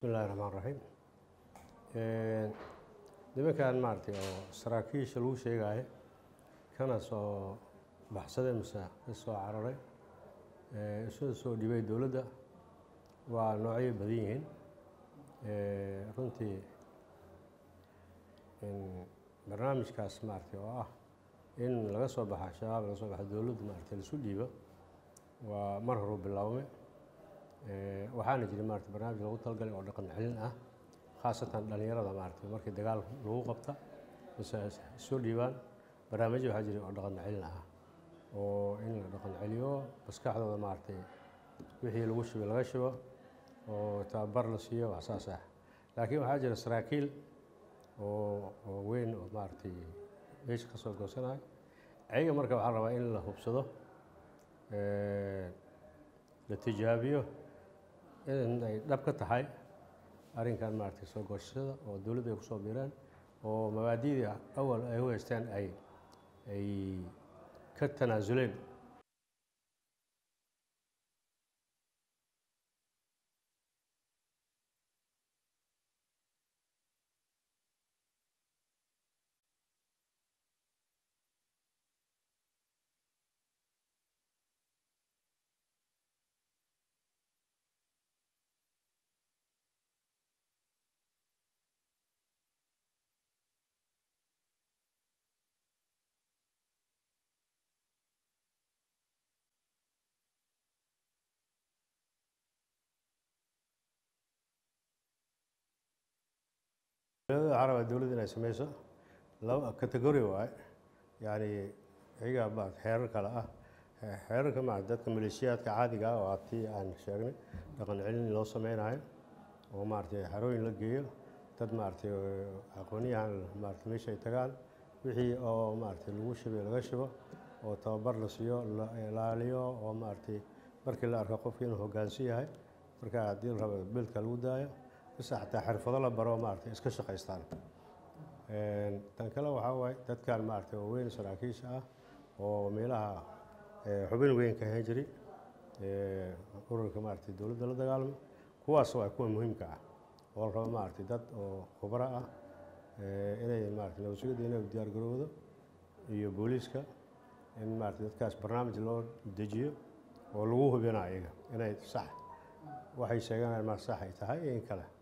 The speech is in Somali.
bismillahi raxmaan raxiim nimankan maaragtay oo saraakiisha lagu sheegaayo kana soo baxsaday mise ka soo cararay isoo soo dhibay dowladda waa noocyo badan yihiin runtii barnaamijkaas maaragtay oo ah in laga soo baxa shabaab laga soo baxa dowladda maaragtay laisu dhiibo waa mar horuu bilaabmay waxaana jiray maarata barnaamij lagu talagalay oo dhaqan celin ah khaasatan dhalinyarada maaragtay markii dagaal lagu qabta mise soo dhiibaan barnaamijyo waxaa jiray oo dhaqan celin ah oo in la dhaqan celiyo maskaxdooda maaragtay wixii lagu shibay laga shibo oo tababar la siiyo wax saas ah laakiin waxaa jira saraakiil oo oo weyn oo maaragtay meesha ka soo goosanayo ayaga marka waxaa rabaa in la hubsado la tijaabiyo in ay dhab ka tahay arrinkan maaragtay soo goosashada oo dowladda ay kusoo biireen oo mabaadi'dii awal ay u haysteen ay ay ka tanaasuleen waxaa rabaa dowladda inay sameyso laba category waaye yani iyagaa maarata xeerar kale ah xeerarka maarata dadka maleeshiyaadka caadiga ah oo atii aan sheegnay dhaqan celin loo sameynayo oo maaragtay xarooyin la geeyo dad maaragtay aqoonyahan maarata meesha ay tagaan wixii oo maaragtay lagu shibay laga shibo oo tababar la siiyo la ilaaliyo oo maaragtay markii la arko qofki inuu hoggaansan yahay marka haddii la rabo beelka lagu daayo bise xataa xirfado la baro maaragtay iska shaqaystaan tan kale waxaa waaye dadkan maaragtay oo weyn saraakiisha ah oo meelaha xubin weyn ka ahaan jiray ururka maaragtay dowladda la dagaalamo kuwaas waa kuwa muhiimka ah oo la rabo maaragtay dad oo khubro ah inay maaragtay nabadsugadda inay diyaar garowdo iyo booliiska in maaragtay dadkaas barnaamij loo dejiyo oo lagu hubinayo iyaga inay sax waxay sheeganayaan ma sax ay tahay iyo in kale